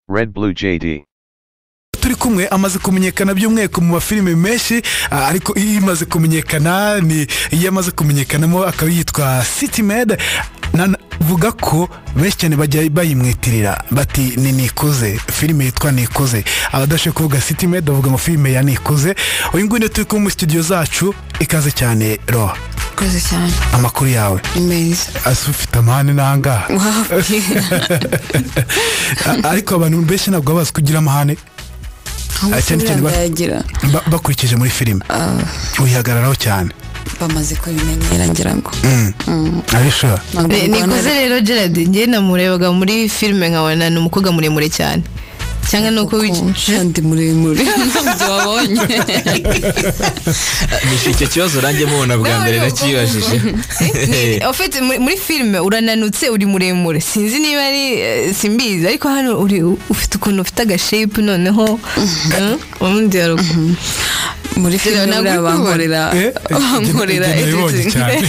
Red Blue JD. turi kumwe amaze kumenyekana by'umwihariko mu mafilime menshi ah, ariko iyo imaze kumenyekana ni iyo amaze kumenyekanamo akaba yitwa city med navuga ko benshi cyane bajya bayimwitirira bati ni nikuze filime yitwa nikuze abadashoboye kuvuga city med bavuga ngo filime ya nikuze uyu nguyu niwe turi kumwe muri studio zacu ikaze cyane roha urakoze cyane amakuru yawe ni meza ase ufite amahane n'ahangaha ariko abantu benshi ntabwo baba bazi kugira amahane Ah, cyane cyane ba- bayagira ba- bakurikije muri filime uyihagararaho cyane bamaze kubimenyera ngira ngo ari sure Ntabwo Ni- nikuze mbona- rero gerard njye namurebaga muri filime nkabona ni umukobwa muremure cyane cyangwa ni uko Kuko shandi muremure ntabyo wabonye Gusa icyo kibazo nanjye mubona bwa mbere nakibajije ufite muri filime urananutse uri muremure sinzi niba ari eh, simbizi ariko hano uri ufite ukuntu ufite agashepu noneho eh, ubundi hari uku- muri Gerard, filime buriya ntabwo bankorera Eh, eh, bankorera Gerard yabibonye editing cyane.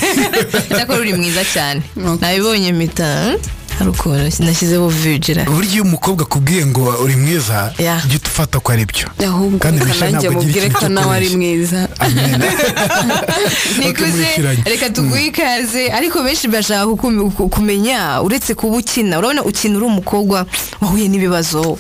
cyakora uri mwiza cyane Murakoze. nabibonye mpita hmm, hari ukuntu nashyizeho vijira burya iyo umukobwa akubwiye ngo uri mwiza Yeah. jya ufata ko ari byo ahubwo Kandi Richard kananjye ntabwo agira mubwire ikintu ko cyo nawe ari kubeshya. mwiza nikuze Bakamuhishiranya. reka tuguhe ikaze ariko benshi bashaka kuku- ku- kumenya uretse kuba ukina urabona ukina uri umukobwa wahuye n'ibibazo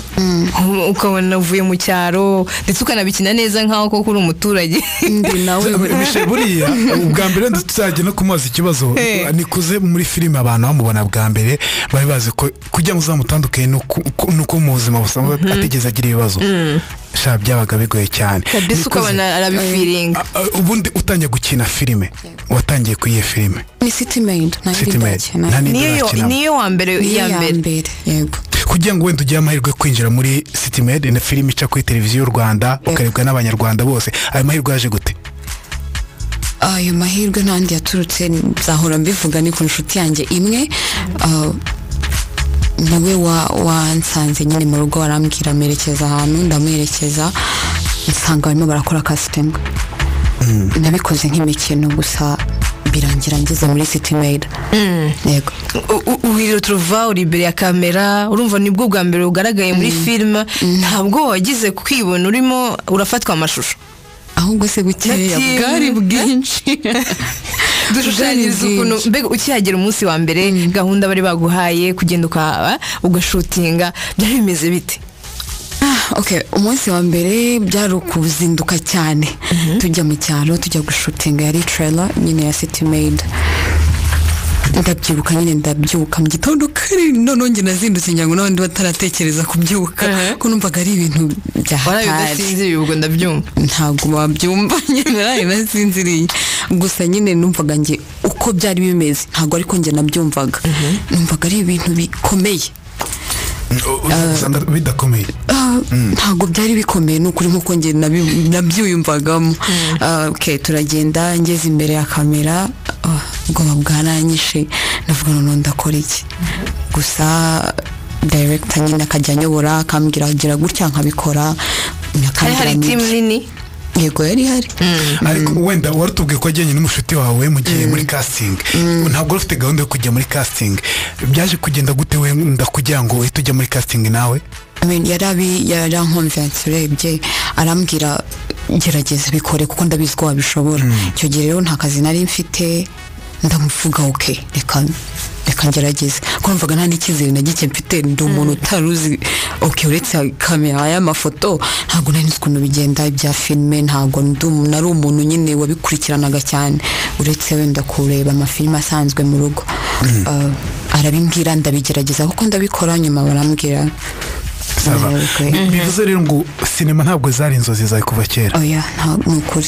ukabona uvuye mu cyaro ndetse ukanabikina neza nkaho koko uri umuturage ndi nawe Michel, buriya ubwa mbere ndi- tuzajya no kumubaza ikibazo Eh. nikuze muri filime abantu bamubona bwa mbere bari bazi ko kugira ngo uzamutandukane nuko mu buzima busanzwe atigeze agira ibibazo sha byabaga bigoye cyane mbese Nikuze, ukabona arabifiringa a- a- ubundi utangiye gukina filime watangiye ku iyihe filime ni city maid ntabwo City Maid. Nta n'indi niyo yo- bakinamo. niyo wa mbere iya mbere yego kugira ngo wenda ugire amahirwe yo kwinjira muri city med na filime ica kuri televiziyo y'u rwanda ukarebwa n'abanyarwanda bose ayo mahirwe yaje gute ayo mahirwe n'andi yaturutse nzahora mbivuga ni ku nshuti yanjye imwe ah, nawe wa- wansanze nyine mu rugo arambwira amerekeza ahantu ndamuherekeza nsanga barimo barakora kasitemu nabikoze nk'imikino gusa birangira ngeze muri city maid yego U- u- uhirira turuva uri imbere ya kamera urumva nibwo bwa mbere ugaragaye muri filime ntabwo wagize kwibona urimo urafatwa amashusho ahubwo se gukeya Nati- bwari bwinshi dushushanyiriza Ubwenge. ukuntu mbega ukihagera umunsi wa mbere gahunda bari baguhaye kugenda ukaba ugashutinga byari bimeze bite ok umunsi wa mbere byari ukuzinduka cyane tujya mu cyaro tujya gushutinga yari trailer nyine ya city maid ndabyibuka nyine ndabyuka mu gitondo kare noneho njye nazindutse ngira ngo n'abandi bataratekereza kubyuka Mhm. ko numvaga ari ibintu bya waraye hatari udasinziriye ubwo ndabyumva ntabwo wabyumva nyine naraye nasinziriye gusa nyine numvaga nge uko byari bimeze ntabwo ariko njye nabyumvaga numvaga ari ibintu bikomeye usanga bidakomeye Ah, ntabwo byari bikomeye ni ukuri nk'uko njye nabi- nabyiyumvagamo Ah, ok turagenda ngeze imbere ya kamera ah, ubwoba bwaranyishe ndavuga noneho ndakora iki gusa director nyine akajya anyobora akambwira gira gutya nkabikora hari akambwira hari timu n'ibyo. nini yego yari hari ariko wenda wari utubwiye ko wajyanye n'umushuti wawe mu gihe muri casting ntabwo wari ufite gahunda yo kujya muri casting byaje kugenda gute wenda kugira ngo uhite ujya muri casting nawe I mean, yarabi yarankonvensi urebye arambwira gerageza bikore kuko ndabizi ko wabishobora icyo gihe rero nta kazi nari mfite ndamuvuga oke reka reka ngerageze kuko numvaga nta n'icyizere na gike mfite ndi umuntu utari uzi oke uretse kamera y'amafoto ntabwo nari nzi ukuntu bigenda ibya filime ntabwo ndi umu- nari umuntu nyine wabikurikiranaga cyane uretse wenda kureba amafilime asanzwe mu rugo Uh, arabimbwira ndabigerageza kuko ndabikora nyuma barambwira Sava. Okay. Bi- bivuze rero ngo sinema ntabwo zari inzozi zawe kuva kera oya nta ni ukuri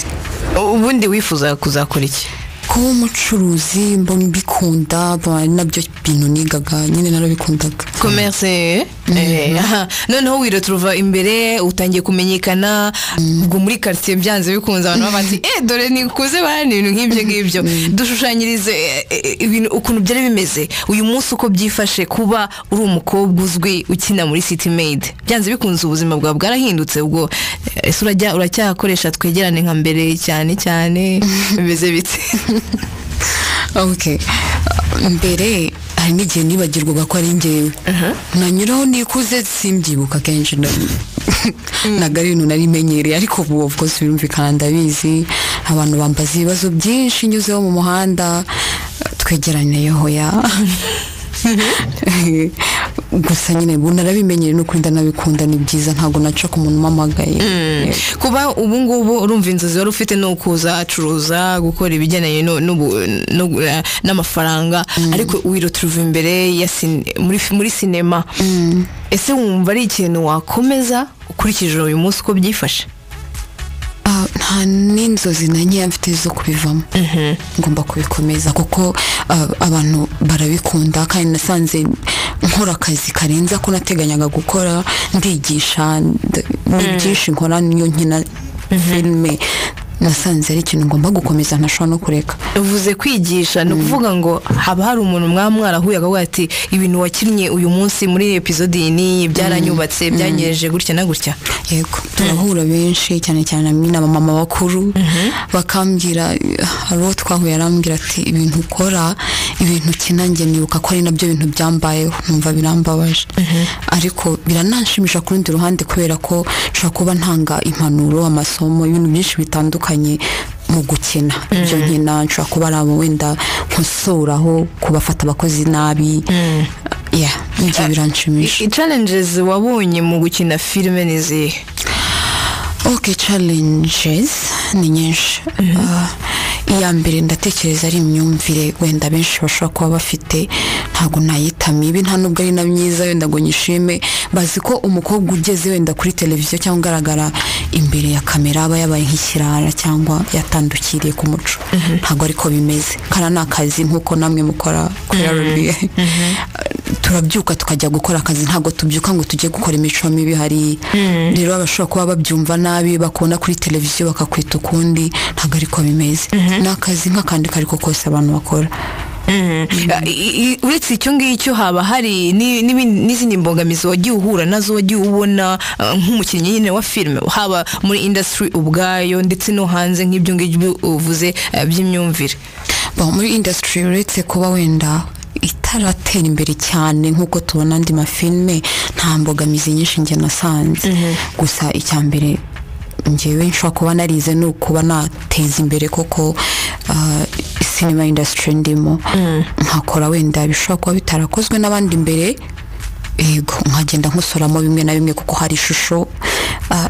U- ubundi wifuza kuzakora iki kuba umucuruzi mbona mbikunda ba- nabyo bintu nigaga nyine narabikundaga komerse eh, aha. noneho wirira turuva imbere utangiye kumenyekana ubwo muri karitsiye byanze bikunze abantu baba bati eh dore nikuze bahana ibintu nk'ibyo ngibyo dushushanyirize eh, eh, ibintu ukuntu byari bimeze uyu munsi uko byifashe kuba uri umukobwa uzwi ukina muri city maid byanze bikunze ubuzima bwawe bwarahindutse ubwo eh, ese urajya uracyakoresha twegerane nka mbere cyane cyane bimeze bite ok mbere hari n'igihe nibagirwaga ko ari njyewe nanyuraho nikuze simbyibuka kenshi na- ntabwo ari ibintu nari menyereye ariko ubu of course birumvikana ndabizi abantu bambaza ibibazo byinshi nyuzeho mu muhanda twegerane hoya gusa nyine ubu narabimenyereye no kurinda nabikunda ni byiza ntabwo naca ku muntu umamagaye kuba ubu ngubu urumva inzozi wari ufite ni ukuza acuruza gukora ibigendanye no- n'ubu- no- eh, n'amafaranga ariko wiroturuva imbere ya sin- muri fi- muri sinema ese wumva ari ikintu wakomeza ukurikije uyu munsi uko byifashe Ah, nta n'inzozi na nkeya mfite zo kubivamo ngomba kubikomeza kuko ah, abantu barabikunda kandi nasanze nkora akazi karenze ako nateganyaga gukora ndigisha nd- ni byinshi nkora niyo nkina filime nasanze ari ikintu ngomba gukomeza ntashobora no kureka uvuze kwigisha ni ukuvuga ngo haba hari umuntu mwaba mwarahuye akavuga ati ibintu wakinnye uyu munsi muri epizodi iyi n'iyi byaranyubatse byanyereje gutya na gutya yego turahura benshi cyane cyane n'aba mama bakuru bakambwira hari uwo twahuye arambwira ati ibintu ukora ibintu ukina njye nibuka ko ari nabyo bintu byambayeho numva birambabaje ariko biranshimisha ku rundi ruhande kubera ko nshobora kuba ntanga impanuro amasomo ibintu byinshi bitandukanye mu gukina ibyo nkina nshobora kuba ari abo wenda nkosuraho kubafata abakozi nabi yeah, ibyo biranshimisha challenges wabonye mu gukina filime ni izihe ok challenges ni nyinshi Ah, iya mbere ndatekereza ari imyumvire wenda benshi bashobora kuba bafite ntabwo nayita mibi nta nubwo ari na myiza wenda ngo nyishime bazi ko umukobwa ugeze wenda kuri televiziyo cyangwa ugaragara imbere ya kamera aba yabaye nk'ikirara cyangwa yatandukiriye ku muco ntabwo ariko bimeze kariya ni akazi nk'uko namwe mukora kuri rba turabyuka tukajya gukora akazi ntabwo tubyuka ngo tujye gukora imico mibi hari rero abashobora kuba babyumva nabi bakubona kuri televiziyo bakakwita ukundi ntabwo ariko bimeze ni akazi nk'akandi kariko kose abantu bakora I- i- uretse icyo ngicyo haba hari ni- n'ibindi- n'izindi mbogamizi wagiye uhura nazo wagiye ubona eh, nk'umukinnyi nyine wa filime haba muri indasitiri ubwayo ndetse no hanze nk'ibyo ngibyo uvuze eh, by'imyumvire Bon, muri indasitiri uretse kuba wenda itaratera imbere cyane nk'uko tubona andi mafilime nta mbogamizi nyinshi njye nasanze gusa icya mbere ngewe nshobora kuba narize ni ukuba nateza imbere koko ah, sinema indasitiri ndimo nkakora wenda bishobora kuba bitarakozwe n'abandi mbere yego nkagenda nkusoramo bimwe na bimwe kuko hari ishusho ah,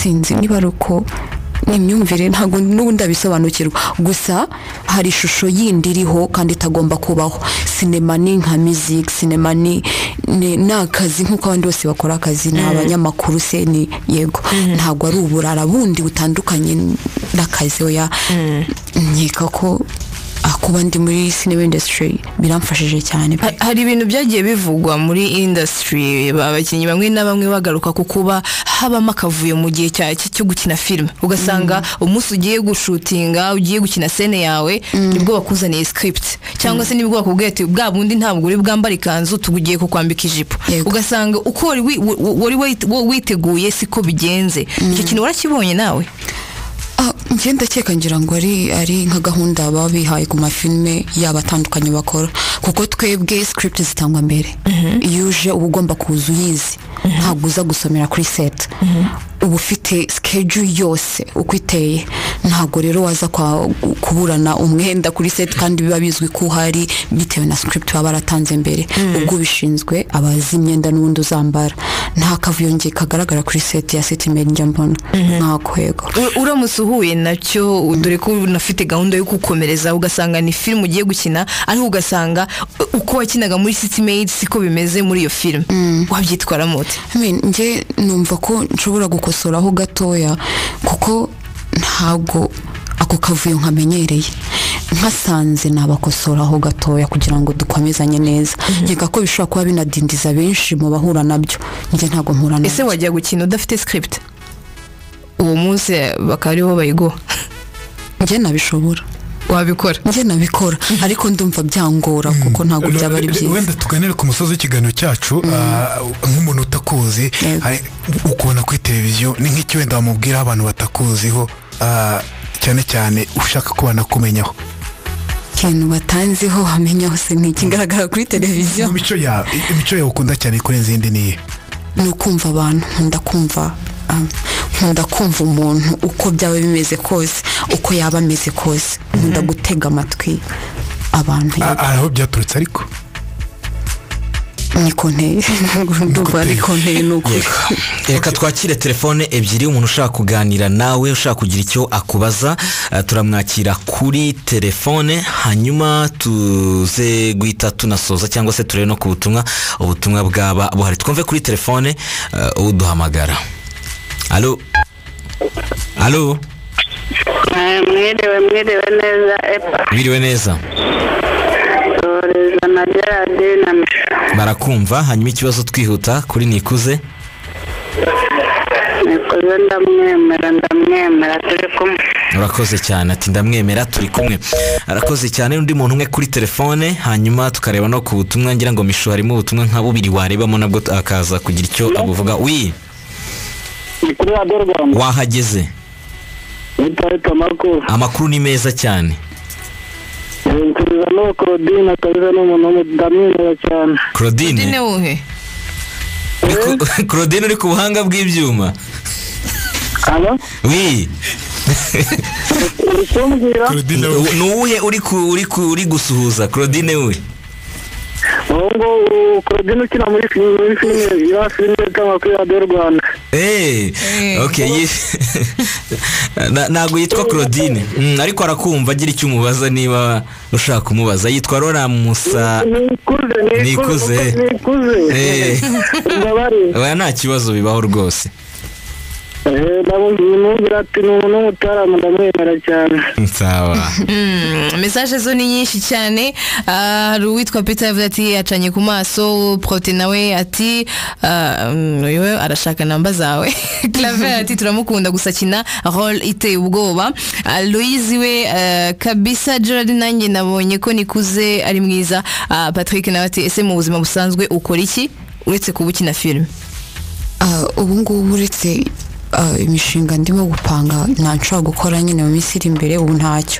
sinzi niba ari uko ni imyumvire ntabwo n'ubu ndabisobanukirwa gusa hari ishusho yindi iriho kandi itagomba kubaho sinema ni nka music sinema ni ni ni akazi nk'uko abandi bose bakora akazi ni abanyamakuru se ni yego ntabwo ari uburara bundi butandukanye n'akazi oya nkeka ko ah, kuba ndi muri sinema industry biramfashije cyane pe. Ha- hari ibintu byagiye bivugwa muri indasitiri abakinnyi bamwe na bamwe bagaruka ku kuba habamo akavuyo mu gihe cya- cyo gukina filime ugasanga umunsi ugiye gushutinga ugiye gukina sene yawe nibwo bakuzaniye script cyangwa se nibwo bakubwiye ati bwa bundi ntabwo uri bwambara ikanzu tugiye kukwambika ijipo Yego. ugasanga uko wari wi- wa- wa- wari wit- wa- witeguye siko bigenze icyo kintu warakibonye nawe Ah, njye ndakeka ngira ngo ari ari nka gahunda baba bihaye ku mafilime yaba atandukanye bakora kuko twebwe script zitangwa mbere iyo uje uba ugomba kuza uyizi ntabwo uza gusomera kuri set uba ufite schedule yose uko iteye ntabwo rero waza kwa- kuburana umwenda kuri set kandi biba bizwi ko uhari bitewe na script baba baratanze mbere ubwo ubishinzwe aba azi imyenda n'ubundi uzambara nta kavuyo njye kagaragara kuri set ya set imbere njya mbona nkako yego U- uramutse uhuye nacyo dore ko unafite gahunda yo gukomereza ugasanga ni filime ugiye gukina ariko ugasanga u- uko wakinaga muri city made siko bimeze muri iyo filime wabyitwaramo ute I mean, njye numva ko nshobora gukosoraho gatoya kuko ntabwo ako kavuyo nkamenyereye nkasanze nabakosoraho gatoya kugira ngo dukomezanye neza nkeka ko bishobora kuba binadindiza benshi mu bahura nabyo njye ntabwo mpura ese nabyo wajya gukina udafite script uwo munsi eh, bakaba ariho bayiguha njye nabishobora wabikora njye nabikora ariko ndumva byangora kuko ntabwo byaba ari byiza wenda tuganire ku musozi w'ikiganiro cyacu ah, nk'umuntu utakuzi Yego. hari- ukubona kuri televiziyo ni nk'icyo wenda wamubwiraho abantu batakuziho ah, cyane cyane ushaka ko banakumenyaho Iki ikintu batanziho wamenya hose ntikigaragara kuri televiziyo imico yawe imico yawe ukunda cyane kurenza iyindi ni iye ni ukumva abantu nkunda kumva um, nkunda kumva umuntu uko byaba bimeze kose uko yaba ameze kose nkunda gutega amatwi abantu A- aho byaturutse ariko ni konteye ndumva ari konteye ni ukuri reka twakire telefone ebyiri umuntu ushaka kuganira nawe ushaka kugira icyo akubaza eh, turamwakira kuri telefone hanyuma tuze guhita tunasoza cyangwa se turebe no ku butumwa ubutumwa bwaba buhari twumve kuri telefone eh, uduhamagara alo alo Eh, mwiriwe mwiriwe neza epa biriwe neza turizwa na gerard na misha barakumva hanyuma ikibazo twihuta kuri nikuze nikoze ndamwemera ndamwemera turi kumwe urakoze cyane ati ndamwemera turi kumwe arakoze cyane undi muntu umwe kuri telefone hanyuma tukareba no ku butumwa ngira ngo mishu harimo ubutumwa nka bubiri warebamo nabwo akaza kugira icyo abuvuga wi ni kuri radiyo rwanda wahageze nitari kamakuru amakuru ni meza cyane nsubiza n'uwo claudine akabiza n'umuntu w'umu- ndamwemera cyane claudine dine wowe uri ku- claudine uri ku buhanga bw'ibyuma alo wi uri kumbwira Claudine we. ni uwuhe uri ku- uri ku- uri gusuhuza claudine we uwo nguwo claudine ukina muri filime muri filime ya filime itangwa kuri radiyo rwanda Eh, Eh. okay, yif- Na- ntabwo yitwa claudine Mm, ariko arakumva agira icyo umubaza niba ushaka kumubaza yitwa rora musa Nikuze. nikuze nikuze nikuze Eh, ndabari oya nta kibazo bibaho rwose ndamubwira ati ni umuntu w'umutarama ndamwemera cyane nsaba Mm, mesaje zo ni nyinshi cyane Ah, hari uwitwa peter yavuze ati yacanye ku maso prote nawe ati ah, mm, yewe arashaka namba zawe claver ati turamukunda gusa akina role iteye ubwoba Ah, louise we ah, kabisa gerard nanjye nabonye ko nikuze ari mwiza Ah, patrick nawe ati ese mu buzima busanzwe ukora iki uretse kuba ukina filime Ah, ubu ngubu uretse ah, imishinga ndimo gupanga nta nshobora gukora nyine mu minsi iri imbere ubu ntacyo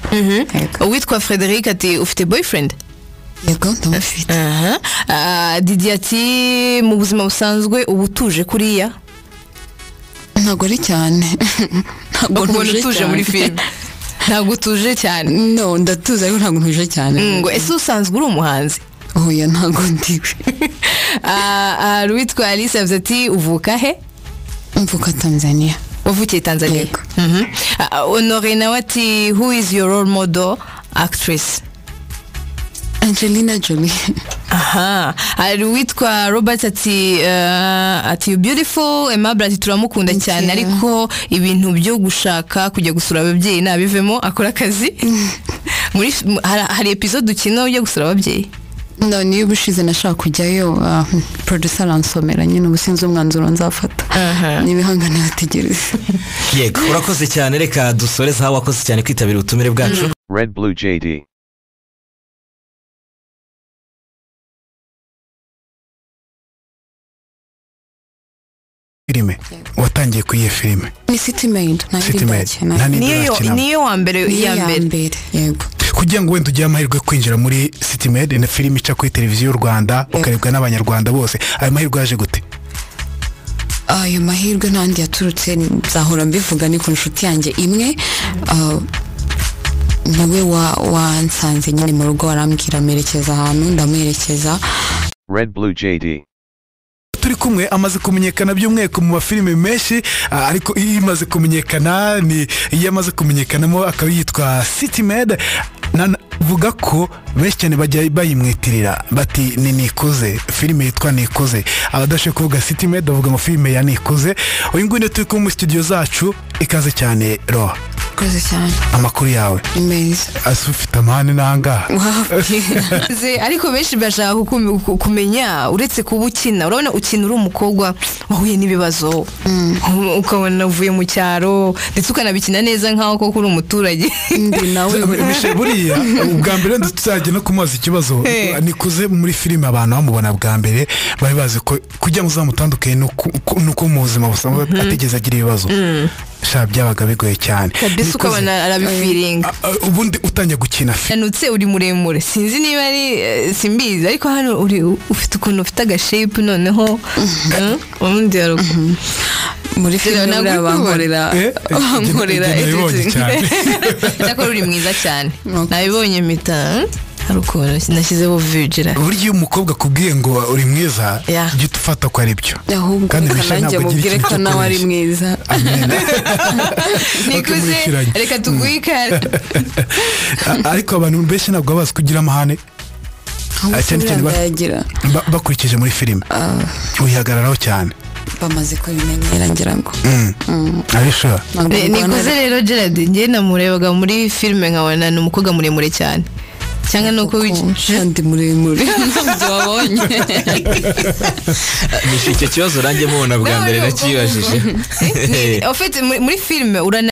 yego uwitwa frederic ati ufite boyfriend yego ndamufite Aha. Ah, didi ati mu buzima busanzwe uba utuje kuriya ntabwo ari cyane ntabwo ukubona ntuje utuje cyane. muri filime ntabwo utuje cyane no ndatuza ariko ntabwo ntuje cyane ngo ese usanzwe uri umuhanzi oya ntabwo ndiwe Ah, ah, hari uwitwa alice yavuze ati uvuka he mvuka tanzania wavukiye tanzania Yego. Mhm. Ah, honore nawe ati who is your role model actress angelina jolie aha hari uwitwa robert ati uh, ati "You beautiful aimable ati turamukunda Thank cyane you. ariko ibintu byo gushaka kujya gusura ababyeyi nabivemo akora akazi muri hari, hari episode ukina ujya gusura ababyeyi no niyo ubushize nashaka kujyayo ah, producer aransomera nyine ubu sinzi umwanzuro nzafata Aha. n'ibihangane bategereze yego urakoze cyane reka dusoreze aho wakoze cyane kwitabira ubutumire bwacu Red Blue JD. filime watangiye kuri iyo filime ni city maid nta yindi City Maid. ndakina. Nta n'indi niyo urakinamo. niyo wa mbere Niyo iya mbere yego kugira ngo wenda ugire amahirwe yo kwinjira muri city med na filime ica kuri televiziyo y'u rwanda ukarebwa n'abanyarwanda bose ayo mahirwe yaje gute ayo mahirwe n'andi yaturutse nzahora mbivuga ni ku nshuti yanjye imwe ah, niwe wa- wansanze nyine mu rugo arambwira amerekeza ahantu ndamwerekeza Red Blue JD. turi kumwe amaze kumenyekana by'umwihariko mu mafilime menshi ah, ariko iyo imaze kumenyekana ni iyo amaze kumenyekanamo akaba yitwa city med navuga ko benshi cyane bajya bayimwitirira bati ni nikuze filime yitwa nikuze abadashobora kuvuga city med bavuga amafilime ya nikuze uyu nguyu niyo turi kumwe muri studio zacu ikaze cyane roha koze cyane amakuru yawe meza ase ufite amahane n'ahangaha Ze- ariko benshi bashaka kukum- ku- kumenya uretse kuba ukina urabona ukina uri umukobwa wahuye n'ibibazo U- ukabona uvuye mu cyaro ndetse ukanabikina neza nkaho koko uri umuturage ndi nawe Michel, buriya ubwa mbere wenda tuzajya no kumubaza ikibazo Eh. nikuze muri filime abantu bamubona bwa mbere bari bazi ko kugira ngo uzamutandukane n'uko mu buzima busanzwe atigeze agira ibibazo sha byabaga bigoye cyane kabisa uko Nikoze- abana arabifiringa Ah, ah, ubundi utangiye gukina fi yanutse uri muremure sinzi niba ari eh, simbizi ariko hano uri ufite ukuntu ufite agashepu noneho eh, ubundi haruguru muri Rero filime buriya ntabwo uri kubibona. bankorera Eh, eh, nkorera njye nabibonye cyane. cyakora uri mwiza cyane Murakoze. nabibonye mpita hmm, hari ukuntu nashyizeho vijira burya iyo umukobwa akubwiye ngo uri mwiza Yeah. jya ufata ko ari byo ahubwo Kandi reka Michel nanjye ntabwo agira mubwire ikintu ko cyo nawe ari kubeshya. mwiza nikuze bakamwishyuranya. reka tuguhe ikare A- ariko abantu benshi ntabwo baba bazi kugira amahane ahubwo cyane cyane ba- yagira ba- bakurikije muri filime uyihagararaho cyane bamaze kubimenyera ngira ngo ari sure ntabwo Ni- ndwana- nikuze rero gerard njye namurebaga muri filime nkabona ni umukobwa muremure cyane cyangwa ni uko Kuko wicaye shandi muremure ntabyo wabonye icyo kibazo urange mubona bwa mbere nakibajije ofite muri filime urana